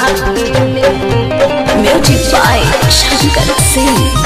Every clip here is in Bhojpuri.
लागे म्यूजिक बाय शंकर सिंह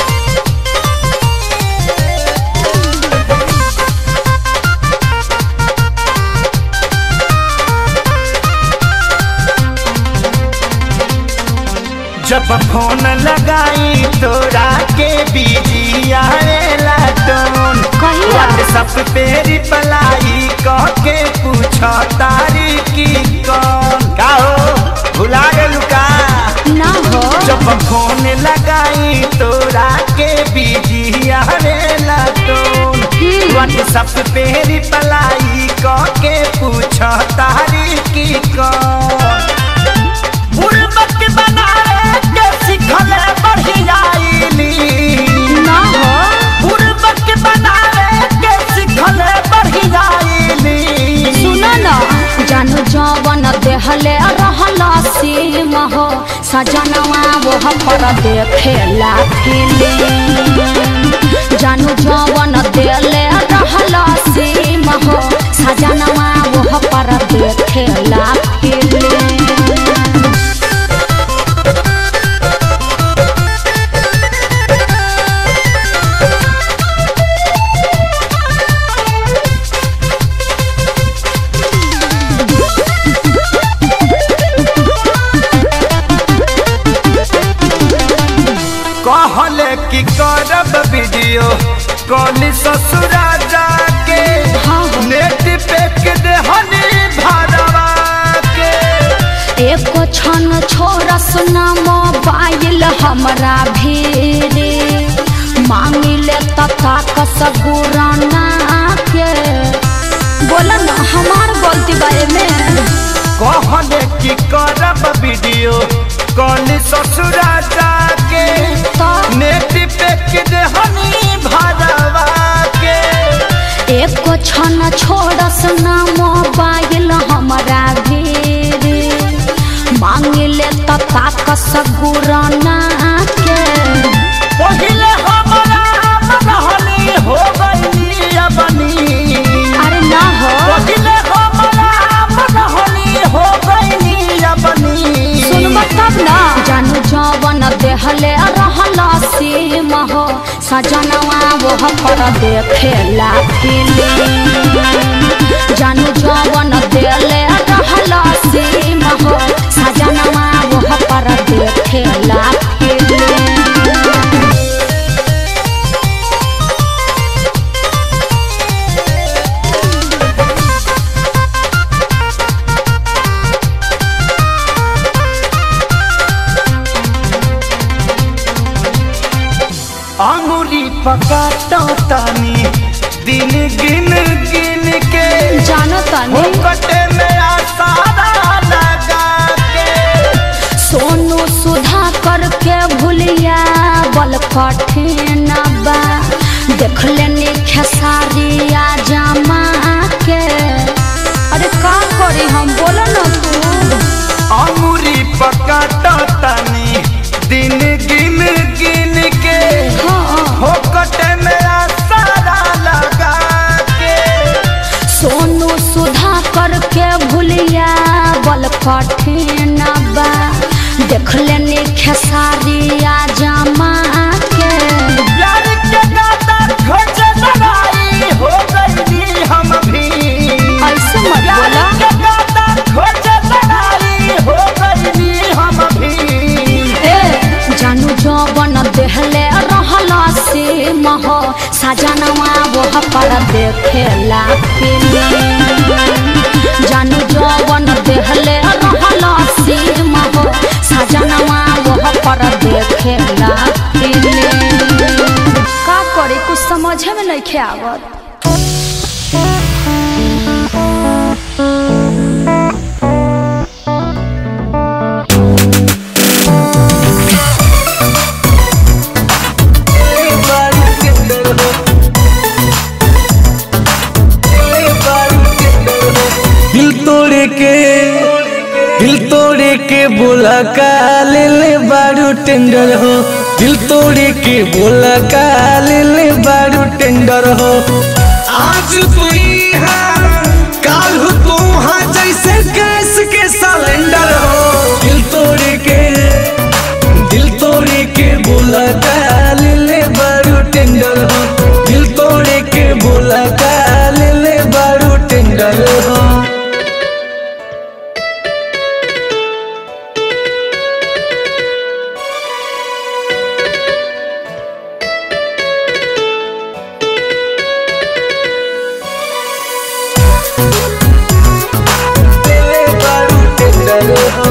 जब फोन लगाई तोरा के बिजी आएला टोन कहिया? व्हाट्सएप पे रिप्लाई कह के पूछ तारी की कौन का हो भुला गेलू का ना हो जब फोन लगाई तोरा के बिजी आएला टोन व्हाट्सएप पे रिप्लाई कह के पूछ तारी की कौन बुड़बक बनाए के सिखले बढ़ियाईली ना हो बुड़बक बनाए के सिखले बढ़ियाईली सुनो ना जानू जवन देहले रहला सीम हो सजनवा वो पर देखेला फिल्म जानू जवन देले रहला सीम हो सजनवा वो पर देखेला फिल्म कहले कि करब वीडियो कॉल ससुरा जाके हाँ, हाँ। नेट पे के देहनी भरवा के एको क्षण छोरा सुना मोबाइल हमरा भीरे मांगिले तथा कसगुराना के बोला ना हमार गलती बारे में कहले कि करब वीडियो कॉल ससुरा जाके तो नेट पे के देहनी भरवा के एको क्षण छोरा सुना मोबाइल हमरा भीरे मांगिले तथा कसगुराना के पहिले हमरा मनहनी हो गई बनी अरे ना हो पहिले हमरा मनहनी हो गई बनी सुनब तब ना जानू जवन देहले रहला सीम हो सजनवा वो पर देखेला फिल्म जानू जवन देले रहला सीम हो सजनवा वो पर देखेला फिल्म अंगुरी पकाता तानी दिन गिन गिन के जानो तनी मुकटे में आसारा लगा के सोनू सुधा करके भूलिया बल कठिन बा देख लेनी खेसारिया जमा के अरे का करी हम बोलो ना तू अंगुरी पकाता तानी दिन गिन गिन के हाँ मुकटे में आसारा लगा के सोनू सुधा करके भूलिया बल कठिन बा देख लेनी खेसारिया जमा के प्यार के गाता खोज लड़ाई हो गई हम भी ऐसे मत बोला के गाता खोज लड़ाई हो गई हम भी ए जानू जवन देहले रहला से मह सजनवा वो पर देखेला फिल्म जानू जवन देहले रहला से मह सजनवा वो पर देखेला फिल्म का करे कुछ समझे में नहीं आवत दिल तोड़े के दिल तोड़े के बोला का ले ले बारू टेंडर हो दिल तोड़े के बोला का ले ले बारू टेंडर हो आज तू यहाँ काल हो तू हाँ जैसे गैस के सिलेंडर हो दिल तो टेंडर हो तेरे बारू टेंडर हो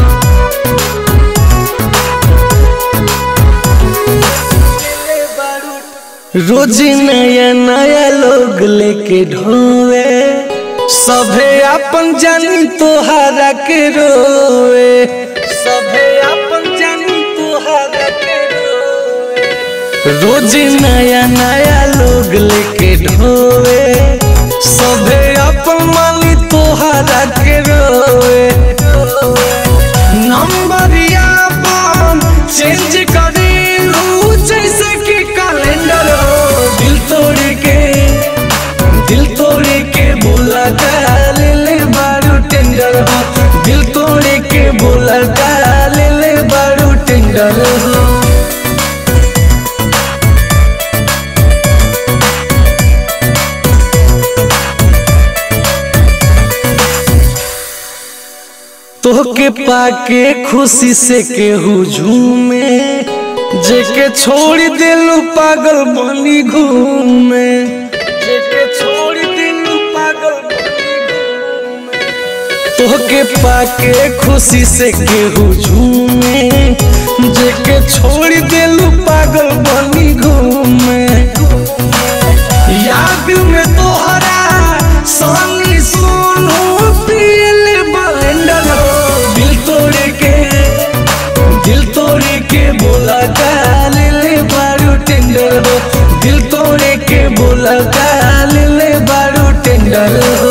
रोज नया नया लोग लेके ढोवे सभे अपन जानी तोहरा के रोवे सभे अपन जानी तोहरा के रोवे रोज नया नया लोग लेके ढोवे सभे अपन मानी तोहरा के रोवे नंबरिया बम चेंज करेलू जैसे कि कैलेंडर हो दिल तोड़ के दिल तोड़ के बोला ले ले बारू टेंडर हो दिल तोड़ के बोला ले ले बारू टेंडर हो तोहके पाके खुशी से केहू झूमे जेके छोड़ दिलू पागल बनी घूमे जेके छोड़ दिलू पागल बनी घूमे तोहके पाके खुशी से केहू झूमे जेके छोड़ दिलू पागल बनी घूमे याद में तोहरा सोनी सोनू पील बलेंडर हो दिल तोड़ के दिल तोड़ के बोला काल ले बारू टेंडर हो दिल तोड़ के बोला काल ले बारू टेंडर हो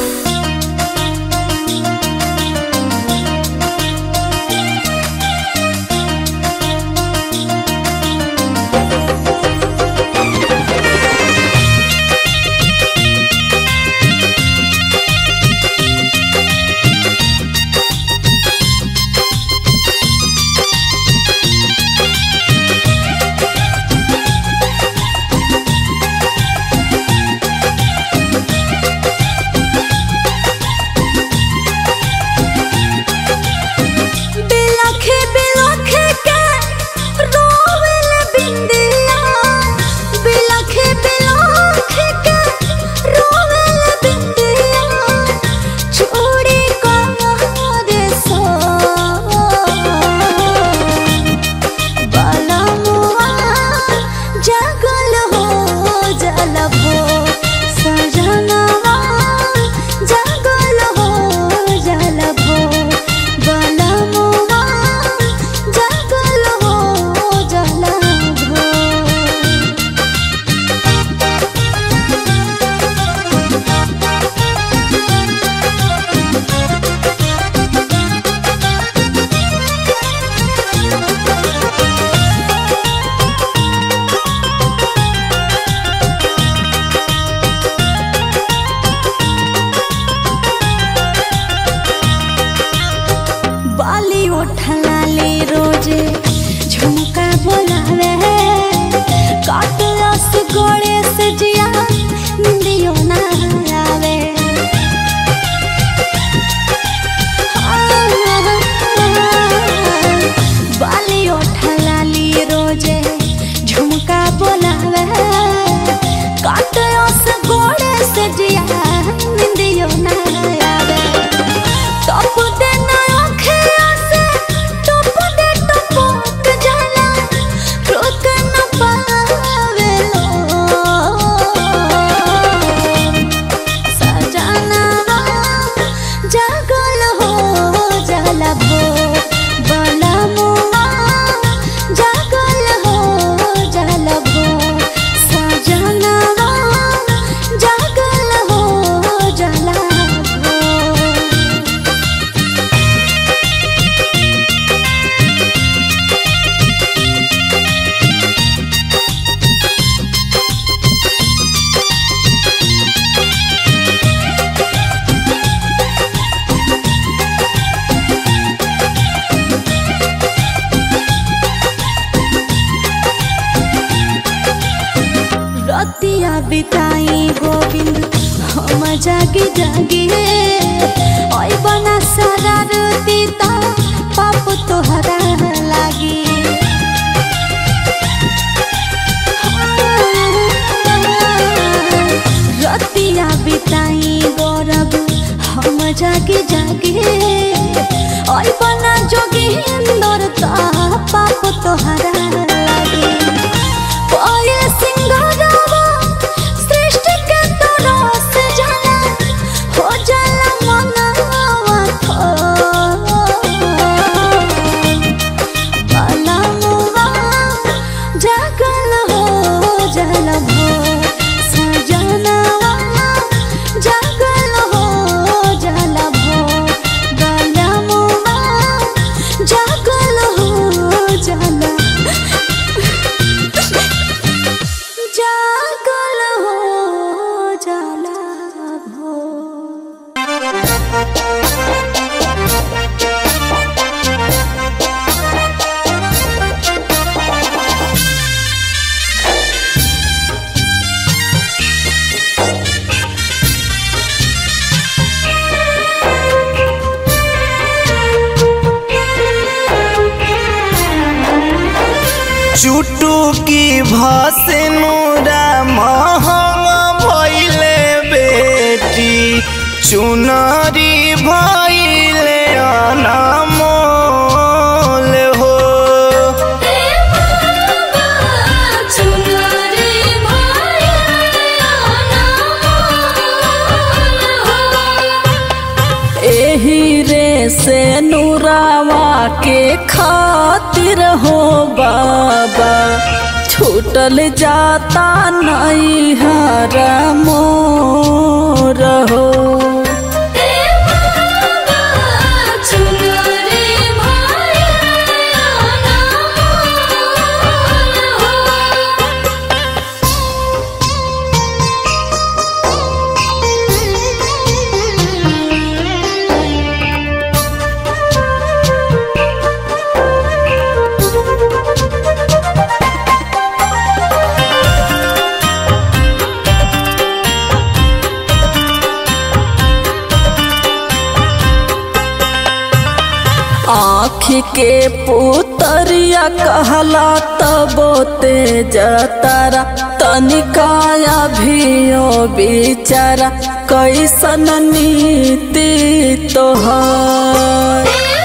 बिलखे बिलखे के रोवेल बिंदिया बिलखे बिलखे के रोवेल बिंदिया छोड़ी का रे सो बालमुआ जगल हो जलबो सजनवा जगल हो जलबो बालमुआ जगल हो जलबो बाली उठलाले रोजे झुमका बोलावे काटलस गोड़े से जिया निंदियो ना आवे बाली उठलाली रोजे झुमका बोलावे काटलस गोड़े से जिया निंदियो ना आवे टप दे ना आँखें से टप दे टपक जाला रोक न पावे लो सजनवा जागल हो जलबो बलमुआ जागल हो जलबो सजनवा जागल हो जलबो रतिया बिताई गोविंद हम जागी जागी तोहरा लागे कोई सिंगारवा सृष्टि के तरस जाला हो जाला मनवा खो पलमुआ जागल हो जल भो सजनवा जागल हो जल भो बलमुआ जागल हो जल जागल हो जल भो चुटुकी भसनुरा महंग भइले बेटी चुनरी भइले अनमोल हो एही रे से नूरावा के खातिर हो बाबा छूटल जाता नहीं हर मोर हो आँख के पुतरिया कहला तबो तेज तारा तनिकाया भियो बिचारा कैसन नीति तोहर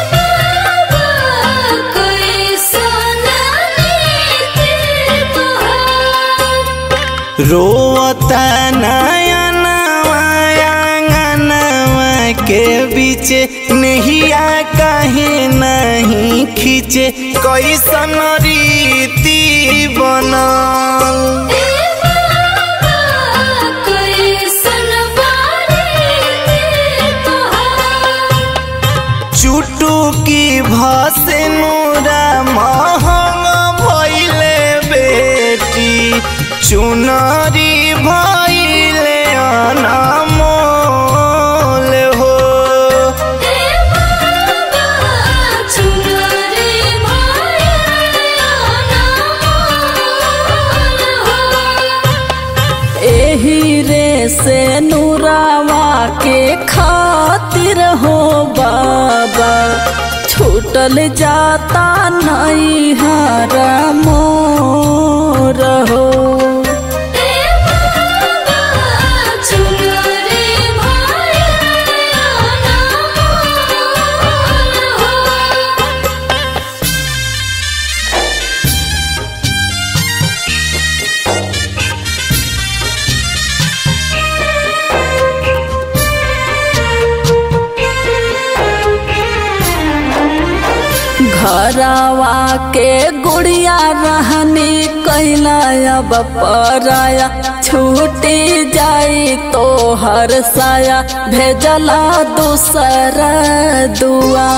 रोता नयनवा आंगनवा के बीच नहिया काहे नहीं खींचे कैसन रीति बनल चुटुकी भसनुरा महंग भइले बेटी चुनरी भइले अनमोल हो एही रे से नूरावा के खातिर हो बाबा छूटल जाता नहीं हर मोर हो घरवा के गुड़िया रहनी कैला अब पराया छूटी जाई तो हर साया भेजला दूसरा दुआ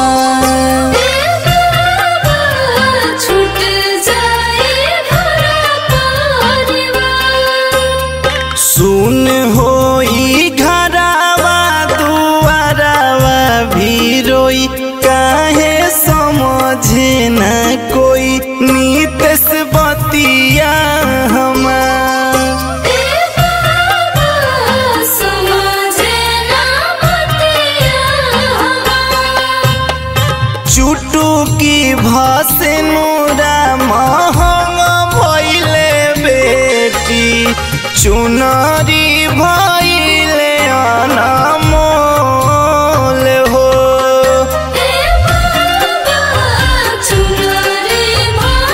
सुन होई घरवा दुआरवा भी रोई काहे समझे न कोई नीतस बतिया हमार चुटुकी भसनुरा महंग भइले बेटी चुनरी भइले अनमोल हो चुनरी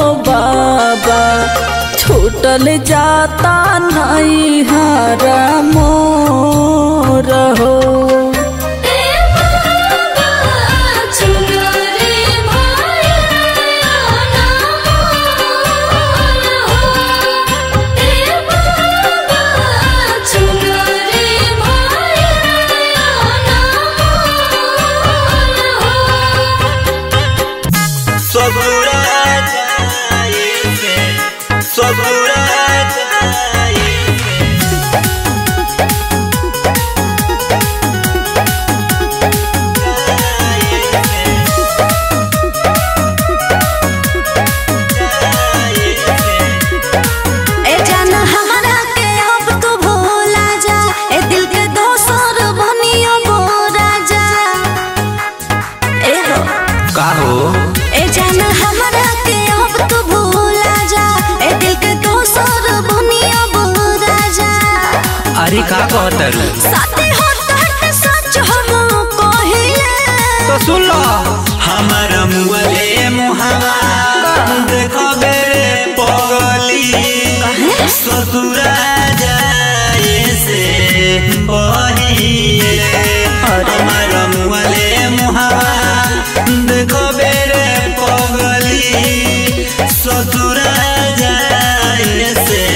बाबा छूटल जाता नहीं हारा मोर हो ससुरा जाए से ससुरा जाए ए जाना हमारा के अब तू भूला जा ए दिल के दोसर बनियो बोरा जा ए हो का हो ए जाना हमारा के अब तू भूला जा ए दिल के दोसर बनियो बोरा जा अरे का कहतर साथी हो तहत सच हम कहिले तो सुन लो हमर मुअले मुहावा देखो बेरे पगली ससुरा जाए से बहिए हमर मुअले मुहावा देखो बेरे पगली ससुरा जाए से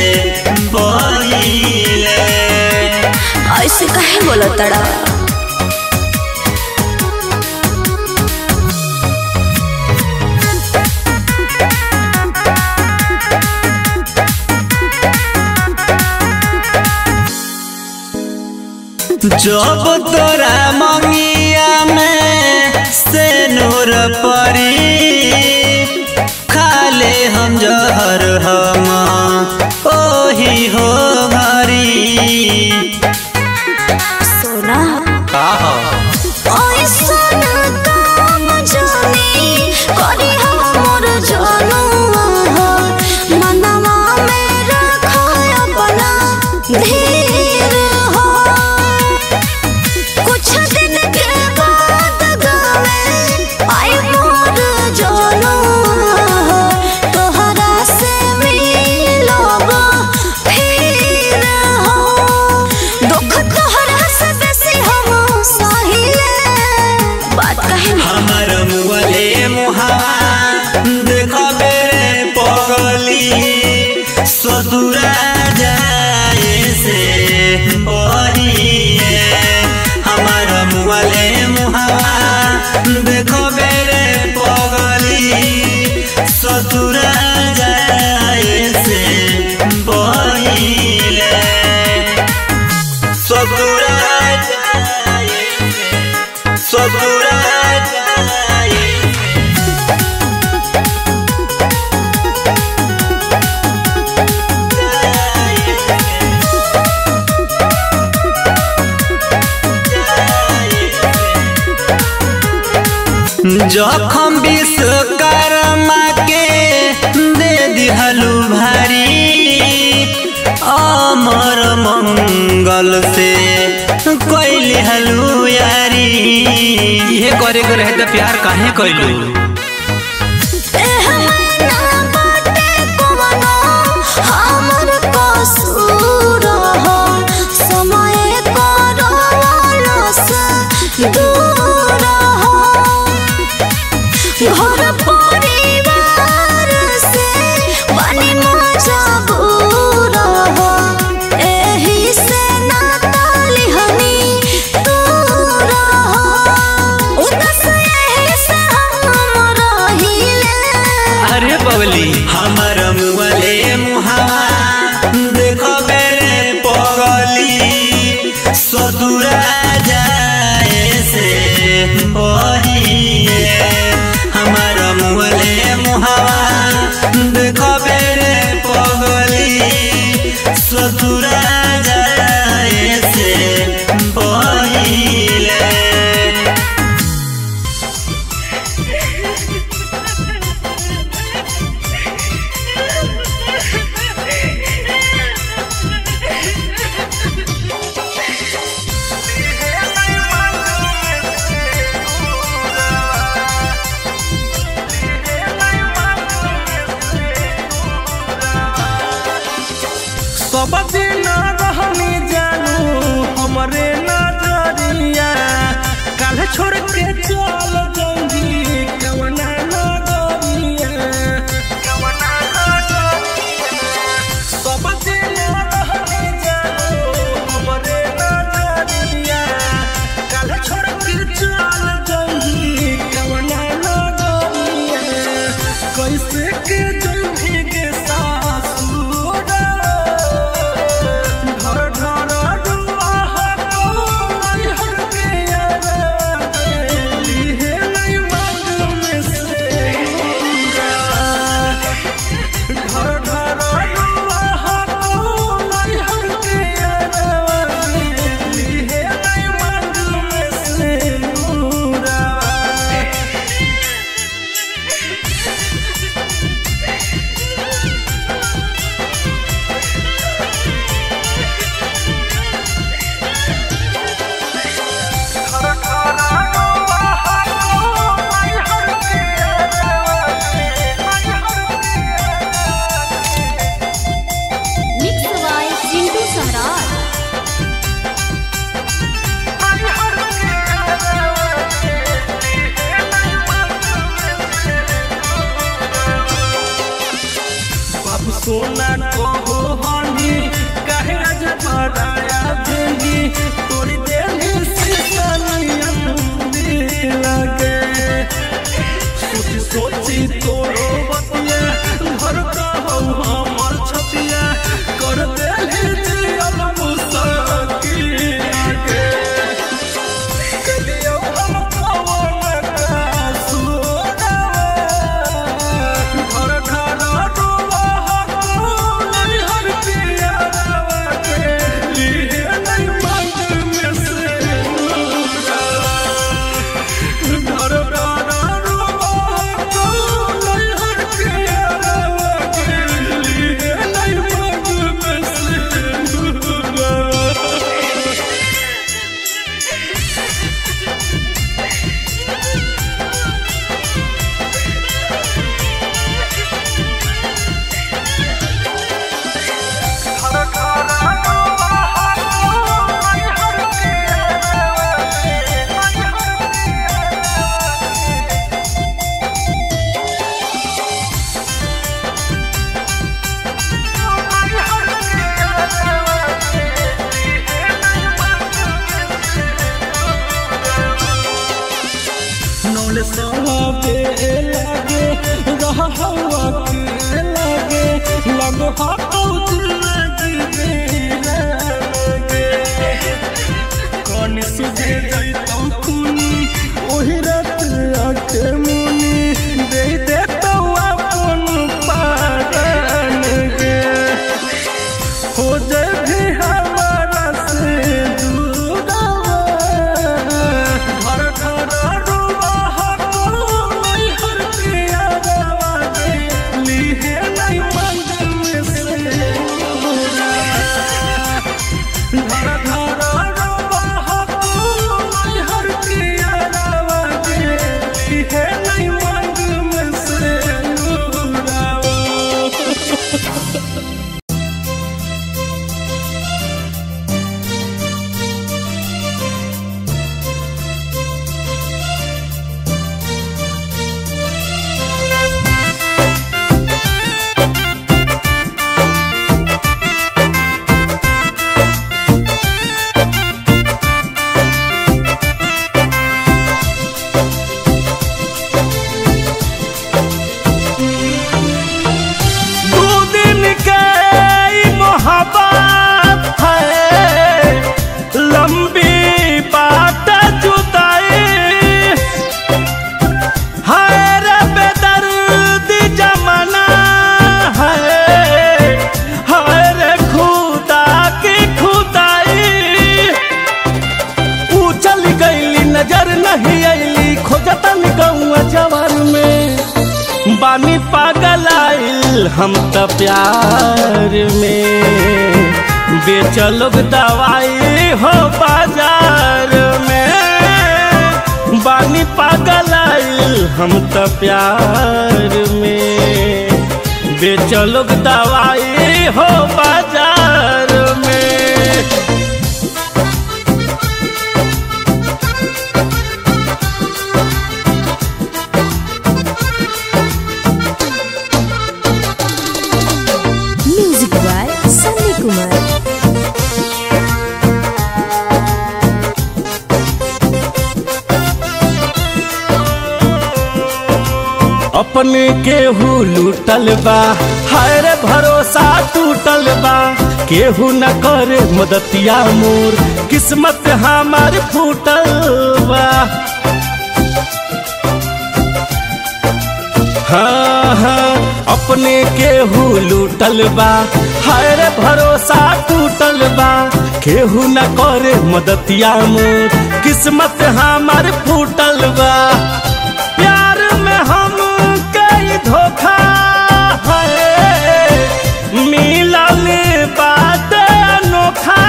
बहिए ऐसे काहे बोला तड़ा जब तोरा मंगिया में से नूर परी खाले हम जहर हम ओही हो भरी सोना का हो ओए सोना काम जानी करी हमर जानू हो मनवा में रखो अपना धीर हो कुछ दिन के बाद गावे आई मोर जानू हो तोहरा से मिलब फिर हो दुख तोहरा से बेसी हम सहिले बात कहे ना हमर मुअले मुहावा देखो बेरे पगली ससुरा जाए से बहिए हमर मुअले मुहावा देखो बेरे पगली ससुरा जाए से बहिए ससुरा जाए से ससुरा जाए जखम विश्वकर्मा के दे दिहलु भारी अमर मंगल से कैली हलु यारी ये करे के रहे त प्यार काहे कैलू एह मना बाटे कोनो हमर कसूर हो समय करवाला से दूर हो घर परिवार से बनी मजबूर हो एही से नाताली हनी दूर हो उदस एही से हम रहिले अरे बबली हमर मुअले मुहावा देखो बेरे पगली ससुरा जाए से बहिए हमर मुअले मुहावा देखो बेरे पगली ससुरा जाए से बहिए Yeah. सब दिन रहनी जानू हमरे नजरिया काल छोड़ के चल जाऊंगी कवना नगरिया कवना नगरिया सब दिन रहनी जानू हमरे नजरिया काल छोड़ के चल जाऊंगी कवना नगरिया कैसे के जाऊंगी के सासुर घर घर दुआ को हर के यार लिए नहीं मांग में से घर घर दुआ को हर के यार लिए नहीं मांग में से नूरा मिक्स बाय चिंटू सम्राट बाबू सोना को हानी काहे आज पराया भेंगी तोरी देही से सनियम दिल लगे सोची सोची तोरो बतिया घर का हो हमर छतिया कर देही जियल मुसकी आगे कलियो हम कवन का सुनावा घर घर डोला नहीं हर पिया के लिए नहीं मांग में से घर घर डोला नहीं हर पिया के लिए नहीं मांग में से नौले सहाबे लागे रहा हवा के लागे लगो हाथों जिंदगी मेरा लगे कौन सुझे जैतौ खूनी ओही रात आके मुनी दे दे तो अपन पारन गे हो जाए भी हमारा से दूरावा घर घर रुआ को नहीं हर पिया रवा दे लिए नहीं मंग में से दूरा घर घर रुआ को नहीं हर पिया रवा दे लिए नहीं मंग में से दूरा दू दिन के ई मोहब्बत है लंबी बात जुदाई है रे बेदर्दी जमाना है है रे खुदा की खुदाई ऊ चल गईली नजर नहीं आईली खोजतन गौआ जवान में बानी पागल आइल हम त प्यार में बेचलोग दवाई हो बाजार में बानी पागल आइल हम त प्यार में बेचलोग दवाई हो बाजार में म्यूजिक बाय सन्नी कुमार अपने केहू लूटल बा हाय रे भरोसा टूटल बा केहू न करे मदतिया मोर किस्मत हमार फूटल बा हाँ हाँ अपने केहू लूटल बा हाय रे भरोसा टूटल बा केहू न करे मदतिया मोर किस्मत हमार फूटल बा प्यार में हम कई धोखा है मिलल बात अनोखा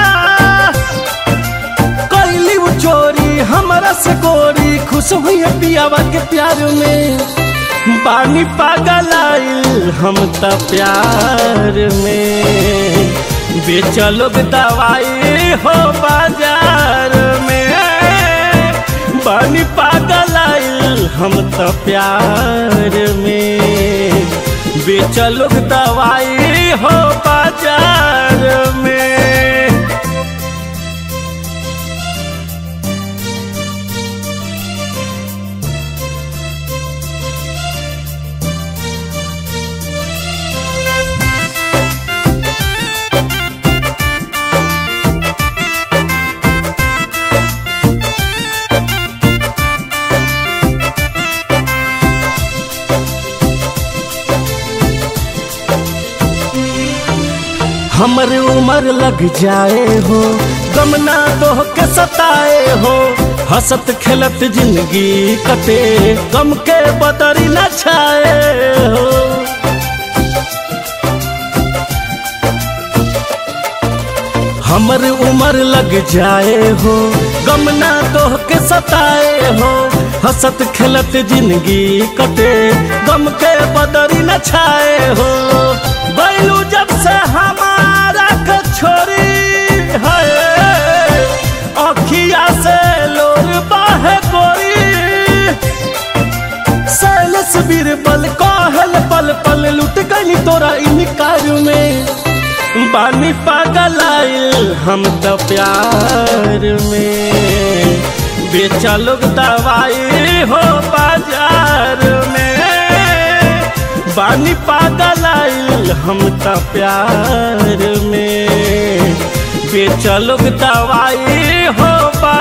कैली वो चोरी हमरा से गोरी खुश हुई है पियावा के प्यार में पानी पागल आइल हम त प्यार में बेचलो दवाई हो बाजार में पानी पागल आइल हम त प्यार में बेचलो दवाई हो बाजार में हमर उम्र लग जाए हो गम ना दोह के सताए हो हंसत खेलत जिंदगी कटे गम के बदरी न छाए हो हमर उम्र लग जाए हो गम ना दोह के सताए हो हंसत खेलत जिंदगी कटे गम के बदरी न छाए हो बैलू जब से हमारा के छोरी है अखिया से लोर बाहे गोरी सैलस बीरबल कहल पल पल लुट गई तोरा इनकार में बानी पागल आइल हम तो प्यार में बेचा लोग दवाई हो बाजार में बानी पागल आइल हम तो प्यार में बेचा लोग दवाई हो बाजार